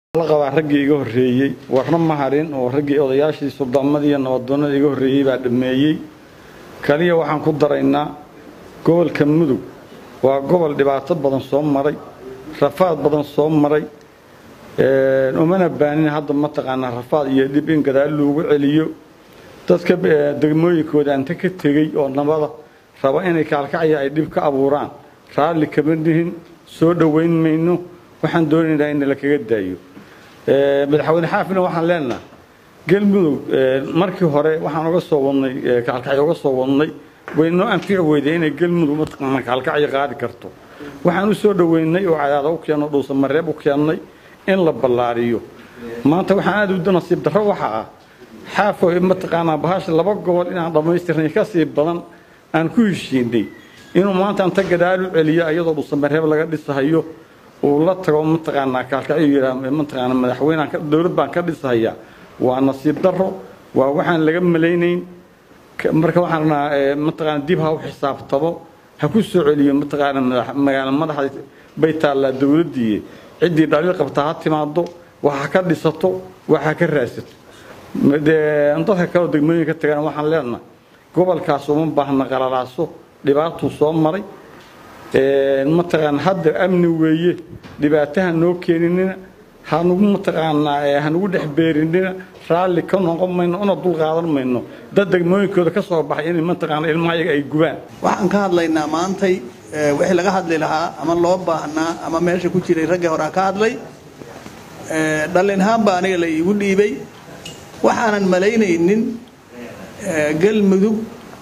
la qabaa raggii iga horreeyey warna ma harin oo raggii odayaashii suldaamada iyo nabadoonnada iga horreeyey baa dhammeeyey kaliya waxaan ku daraynaa gobolka mudug waa gobol dhibaato badan soo maray rafaad badan soo maray umana baanin hadda mataqaanaa rafaad iyo dhib in gadaal loogu celiyo dadka degmooyinkooda anta ka tegey oo nabada raba inay kaalkacya ay dhib ka abuuraan raalli kama nihin soo dhoweyn mayno waxaan doonaynaa in la kaga daayo madaxweyne xaafina waxaan leenaha galmudug markii hore waxaan uga soo wadnay kaalkacyo uga soo wadnay waynoo anfici weyday inay galmudug mataqaana kaalkacyo qaadi karto waxaan u soo dhoweynay oo cadaada u keenno dhuusa mareeb u keennay in la ballaariyo maanta waxaan aada u nasiib darro waxa ah xaafo mataqaanaa bahasha laba gobol inaan dhammaystirnay ka sii badan aan ku heshiinay inuu maanta anta gadaal u celiyo iyadoo dhuusa mareeb laga dhisahayo uu la tago mataqaanaa kaalkacyo yidhaa mataqaana madaxweynean dowlad baan ka dhisahayaa waa nasiib darro waa waxaan laga malaynayn marka waxaan rabnaa mataqaana dib ha u xisaabtamo ha ku soo celiyo mataqaana magaalo madaxda bay taallaa dowladdii ciddii dhaliil qabtaa ha timaado wax ha ka dhisato wax ha ka raadsato dadka kaleo degmooyinka tagaan waxaan leenahay gobolkaas uma baahna qalalaaso dhibaatuu soo maray mataqaana hadda amni weeye dhibaataha noo keeninina hanugu mataqaanaa hanugu dhex beerinina raalli ka noqon mayno una dul qaadan mayno dad degmooyinkooda ka soo baxay inay mataqaana ilmaha iyaga ay gubaan waxaan ka hadlaynaa maantay wixii laga hadli lahaa ama loo baahnaa ama meesha ku jiray raggii horaa ka hadlay dhallinhaan baa aniga la iigu dhiibay waxaanan malaynaynin galmudug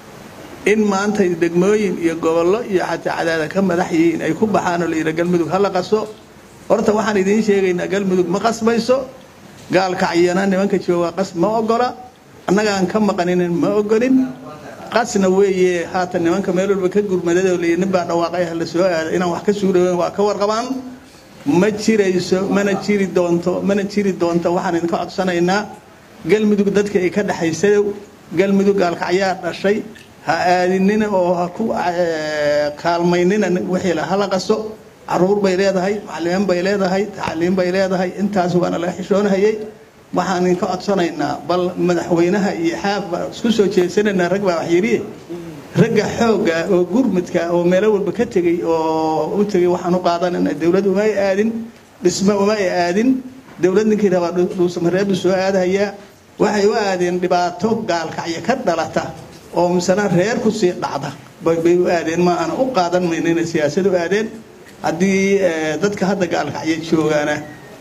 in maanta degmooyin iyo gobollo iyo xataa cadaada ka madax yihiin ay ku baxaan oo la yidha galmudug hala qaso horta waxaan idiin sheegaynaa galmudug ma qasbayso gaalkacyana nimanka jooga qas ma ogola annagaan ka maqaninin ma ogolin qasna weeye haatan nimanka meel walba ka gurmadada oo layidhi nin baa dhawaaqay la soo aada inaan wax ka suuraweyn waa ka warqabaan ma jirayso mana jiri doonto mana jiri doonto waxaan idinka codsanaynaa galmudug dadka ay ka dhexaysadow galmudug gaalkacyaa dhashay ha aadinina oo ha ku kaalmaynina wixii la hala qaso caruur bay leedahay macalimiin bay leedahay tacaliim bay leedahay intaas waana laga xishoonhayay waxaan idinka codsanaynaa bal madaxweynaha iyo xaaf baa isku soo jeesanaynaa rag baa wax yidhi ragga xoogga oo gurmudka oo meelo walba ka tegey oo u tegey waxaan u qaadanayna dowlad uma ay aadin dhisme uma ay aadin dowlad ninkii rabaa dhuusamareebu soo aadahayaa waxay u aadeen dhibaato gaalkacyo ka dhalata oo misena reer ku sii dhacda bay u aadeen ma aan u qaadan mayno inay siyaasad u aadeen haddii dadka hadda gaalkacyo joogaana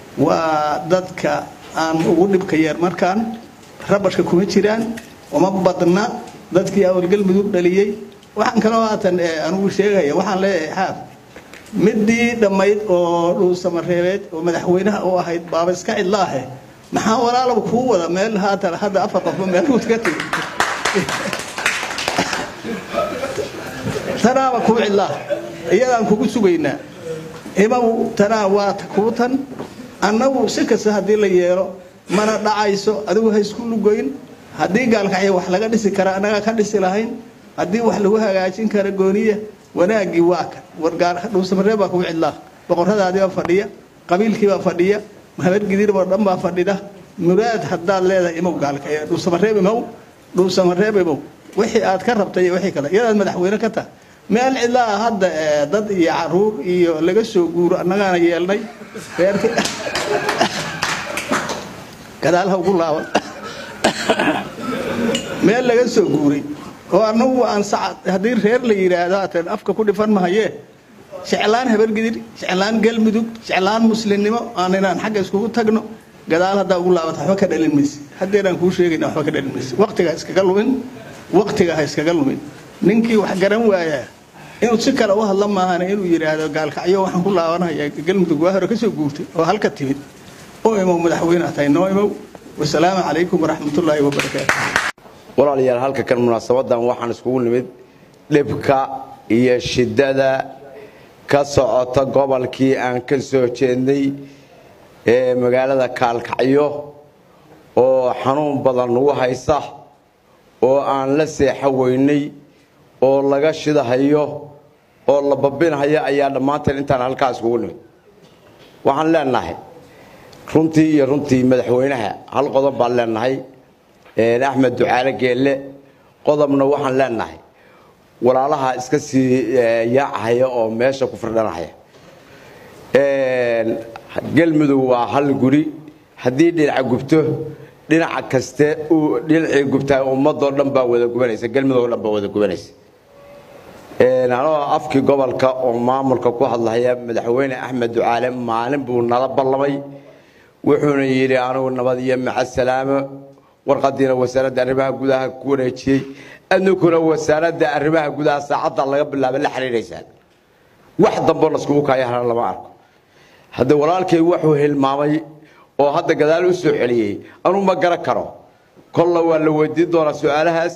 waa dadka aan ugu dhibka yeer markaan rabashka kuma jiraan uma badna dadkii awalgalmudug dhaliyey waxaan kaloo haatan anugu sheegaya waxaan leeyahay xaaf midii dhammayd oo dhuusamareebeed oo madaxweynaha u ahayd baaba iska cidlaahe maxaa walaalaba kuu wada meel haatan hadda afar qofba meel uud ka tegi tanaaba kuu cidlaa iyadaan kugu sugaynaa imaw tanaa waa kuu tan annagu si kasta haddii la yeelo mana dhacayso adigu ha isku lugoyn haddii gaalkacyo wax laga dhisi kara annagaa ka dhisi lahayn haddii wax lagu hagaajin kara gooniya wanaaggii waa kan wargdhuusamareeb baa kugu cidlaa boqorradaadiibaa fadhiya qabiilkiibaa fadhiya habargidirboo dhan baa fadhida muraad haddaad leedahay imow gaalkacyo dhuusamareeb imow dhuusamareeb imow wixii aad ka rabtay iyo wixii kale iyadaad madaxweyne ka tahay meel cidlaa hadda dad iyo caruur iyo laga soo guuro annagaana yeelnay reerki gadaal ha ugu laaban meel laga soo guuray oo annagu aan sacad haddii reer la yidhaahdo haatan afka ku dhifan mahayee jeclaan habargidir jeclaan galmudug jeclaan muslimnimo aan inaan xagga iskugu tagno gadaal haddaa ugu laabata waxba ka dhalin mayse haddeeraan kuu sheegayna waxba ka dhalin mayse waqtiga ha iskaga lumin waqtiga ha iskaga lumin ninkii wax garan waayaa inuu si kale u hadla maahana inuu yidhaahdo gaalkacyo waxaan ku laabanaya galmudug waa hore ka soo guurtay oo halka timid oo imow madaxweyne tahay noo imow wasalaamu calaykum waraxmatullaahi wabarakaatu walaalayaal halka kan munaasabadan waxaan iskugu nimid dhibka iyo shiddada ka socota gobolkii aan ka soo jeednay ee magaalada kaalkacyo oo xanuun badan nagu haysa oo aan la seexo weynay oo laga shidahayo oo la babinahayo ayaa dhammaanteen intaan halkaa iskugu nimid waxaan leenahay runtii iyo runtii madaxweynaha hal qodob baan leenahay axmed ducaale geelle qodobna waxaan leenahay walaalaha iska sii yaacahaya oo meesha ku firdhanahaya galmudug waa hal guri haddii dhinaca gubto dhinaca kaste uu dhinacii gubtaa ummadoo dhan baa wada gubanaysa galmudug dhan baa wada gubanaysa anoo afkii gobolka oo maamulka ku hadlahaya madaxweyne axmed ducaale maalin buu nala ballamay wuxuuna yidhi anugu nabad iyo macasalaamo warqadiina wasaaradda arrimaha gudaha ku wareejiyey adninkuna wasaaradda arrimaha gudaha saacadda laga bilaaba la xiriiraysaan wax damboo laskugu kaayahana lama arko hadda walaalkay wuxuu hilmaamay oo hadda gadaal u soo celiyey anuu ma garan karo kolla waa la weydiin doonaa su-aalahaas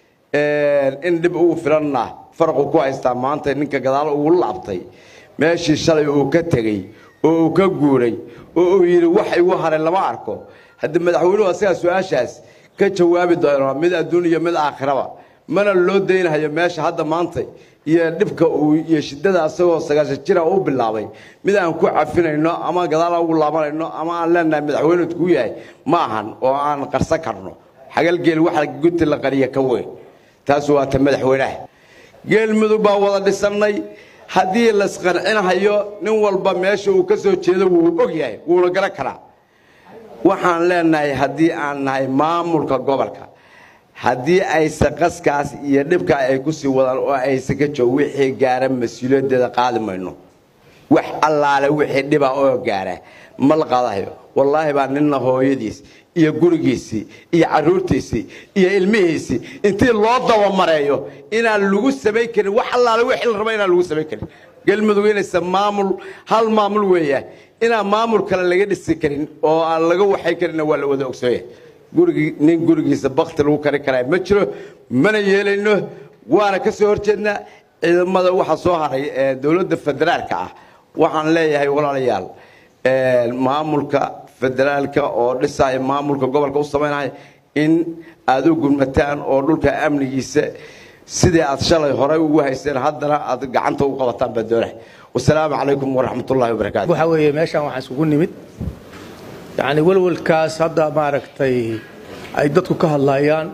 in dhib ugu filanna faraqu ku haystaa maanta ninka gadaal ugu laabtay meeshii shalay uu ka tegey oo uu ka guuray oo uu yidhi wax igu haray lama arko hadda madaxweynuhu asagaa su-aashaas ka jawaabi doona mid adduun iyo mid aakhiraba mana loo daynhayo meesha hadda maanta iyo dhibka uu iyo shidada asagoo sagaashan jira u bilaabay mid aan ku cafinayno ama gadaal ugu laabanayno ama aan leenahay madaxweynuhu kuu yahay ma ahan oo aan qarsan karno xagalgeel waxa gunti la qariya ka weyn taas waa ta madaxweynaha geelmudug baa wada dhisannay haddii laisqancinhayo nin walba meesha uu ka soo jeedo wuu og yahay wuuna garan karaa waxaan leenahay haddii aan nahay maamulka gobolka haddii aysa qaskaas iyo dhibka ay ku sii wadaan oo aysa ka joog wixii gaara mas-uuliyaddeeda qaadi mayno wax allaale wixii dhiba oo gaara ma la qaadahayo wallaahi baa ninna hooyadiis iyo gurigiisii iyo caruurtiisii iyo ilmihiisii intii loo dabamareeyo inaan lagu samayn karin wax allaale wixii la raba inaan lagu samayn karin galmudug inaysa maamul hal maamul weeya inaan maamul kale laga dhisi karin oo aan laga waxay karinna waa la wada ogsooya gurigi nin gurigiisa bakti lagu kari karaa ma jiro mana yeelayno waana ka soo horjeednaa ciidamada waxa soo haray ee dowladda federaalka ah waxaan leeyahay walaalayaal maamulka federaalka oo dhisaya maamulka gobolka u samaynaya in aad u gurmataan oo dhulka amnigiisa sidii aad shalay horey ugu hayseen haddana aad gacanta u qabataan baa doonahay wasalaamu calaykum waraxmatullahi wabarakaatu waxa weeye meeshaan waxaan isugu nimid yacni welwelkaas hadda maaragtay ay dadku ka hadlayaan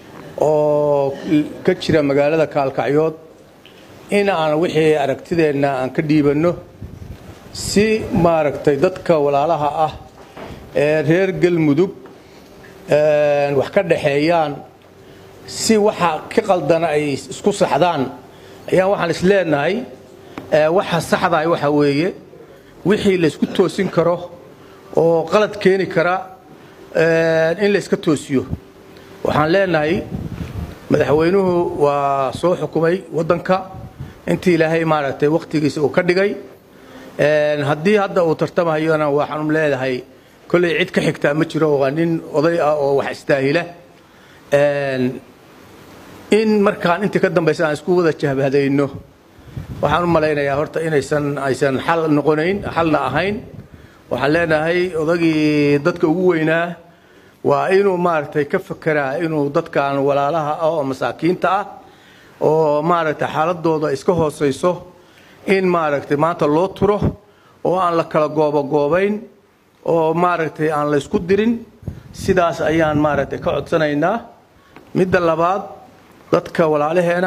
oo ka jira magaalada kaalkacyood in aan wixii aragtideenna aan ka dhiibanno si maaragtay dadka walaalaha ah ee reer galmudug wax ka dhaxeeyaan si waxa ka qaldana ay isku saxdaan ayaan waxaan is leenahay waxa saxdahay waxa weeye wixii laysku toosin karo oo qalad keeni kara in layska toosiyo waxaan leenahay madaxweynuhu waa soo xukumay waddanka intii ilaahay maaragtay wakhtigiisa uu ka dhigay haddii hadda uu tartamahayona waxaanu leedahay kolley cid ka xigtaa ma jiro waa nin oday ah oo wax istaahila in markaan intii ka dambaysa aan isku wada jahbadayno waxaan u malaynayaa horta inaysan aysan xal noqonayn xalna ahayn waxaan leenahay odagii dadka ugu weynaa waa inuu maaragtay ka fekeraa inuu dadkan walaalaha ah oo masaakiinta ah oo maaragtay xaaladooda iska hoosayso in maaragtay maanta loo turo oo aan la kala goobogoobayn oo maaragtay aan la ysku dirin sidaas ayaan maaragtay ka codsanaynaa midda labaad dadka walaalaheena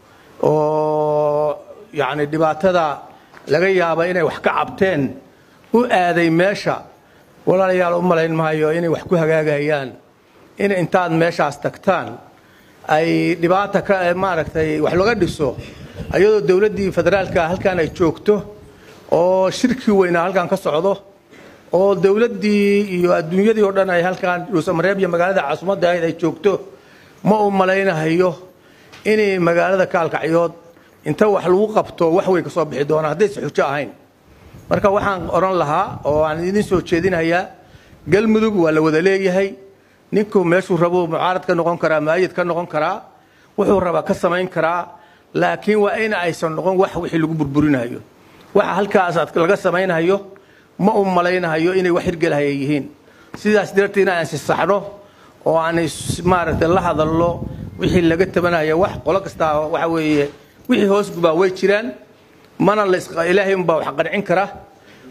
oo yacni dhibaatada laga yaaba inay wax ka cabteen u aaday meesha walaalayaal u malayn maayo inay wax ku hagaagayaan in intaad meeshaas tagtaan ay dhibaata ka maaragtay wax laga dhiso ayadoo dowladdii federaalka halkan ay joogto oo shirkii weynaa halkan ka socdo oo dowladdii iyo adduunyadii oo dhan ay halkan dhuusamareeb iyo magaalada caasimadda ahayd ay joogto ma u malaynahayo inay magaalada kaalkacyood inta wax lagu qabto wax way ka soo bixi doonaan haddaysa xujo ahayn marka waxaan odhan lahaa oo aan idin soo jeedinayaa galmudug waa la wada leeyahay ninku meeshuu rabo mucaarad ka noqon karaa maayid ka noqon karaa wuxuu rabaa ka samayn karaa laakiin waa in aysan noqon wax wixii lagu burburinayo waxa halkaas laga samaynayo ma u malaynahayo inay wax hirgelahaya yihiin sidaas darteed in aan sisaxno oo aan maaragtay la hadalno wixii laga tabanaya wax qolo kastaa waxa weeye wixii hoos gubaa way jiraan mana ilaahay unbaa wax qancin kara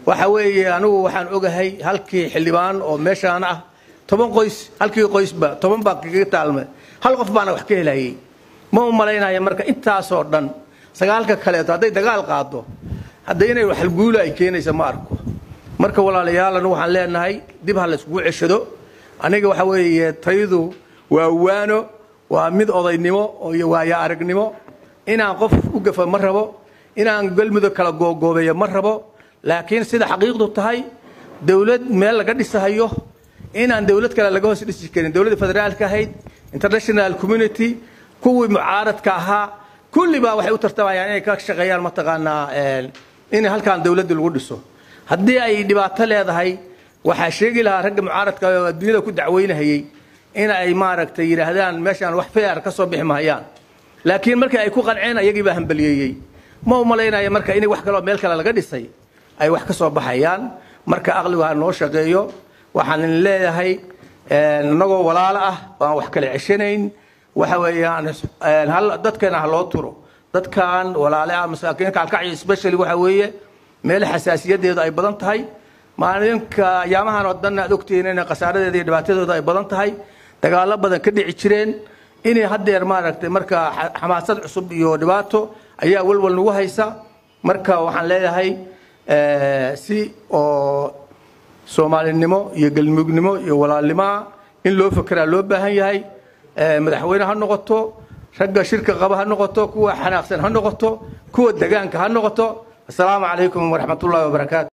waxa weeye anigu waxaan ogahay halkii xildhibaan oo meeshaan ah toban qoys halkii qoysba toban baa kaga taalme hal qof baana wax ka helayay ma u malaynaya marka intaasoo dhan sagaalka kaleeto hadday dagaal qaado hadda inay waxalguula ay keenaysa ma arko marka walaalayaal anigu waxaan leenahay dib ha layskugu ceshado aniga waxa weeye taydu waa waano waa mid odaynimo iyo waayo aragnimo inaan qof u gafa ma rabo inaan galmudug kala googoobeeyo ma rabo laakiin sida xaqiiqdu tahay dowlad meel laga dhisahayo inaan dowlad kale laga hoos dhisi karin dowladda federaalka ahayd international community kuwii mucaaradka ahaa kulli baa waxay u tartamayaan inay ka shaqeeyaan mataqaanaa in halkaan dowladda lagu dhiso haddii ay dhibaato leedahay waxaa sheegi lahaa ragga mucaaradka oo adduunyada ku dacweynahayey in ay maaragtay yidhaahdaan meeshaan wax feer ka soo bixi mahayaan laakiin markii ay ku qanceen ayagii baa hambaliyeeyey ma u malaynaya marka in wax kaloo meel kale laga dhisay ay wax ka soo baxayaan marka aqligu ha noo shaqeeyo waxaan leeyahay inagoo walaalo ah aan wax kala ceshanayn waxa weeyaan dadkeena ha loo turo dadkan walaale ah masaakiinka alkacyo especially waxa weeye meel xasaasiyadeedu ay badan tahay maalinka ayaamahan oo dhan aad ogtihiin in khasaaradeeda iyo dhibaatadooda ay badan tahay dagaalo badan ka dhici jireen inay haddeer maaragtay marka xamaasad cusub iyo dhibaato ayaa walwal nagu haysa marka waxaan leeyahay si oo soomaalinimo iyo galmugnimo iyo walaalnimoa in loo fekeraa loo baahan yahay madaxweyne ha noqoto ragga shirka qaba ha noqoto kuwa xanaaqsan ha noqoto kuwa degaanka ha noqoto asalaamu calaykum waraxmatullahi wabarakaatu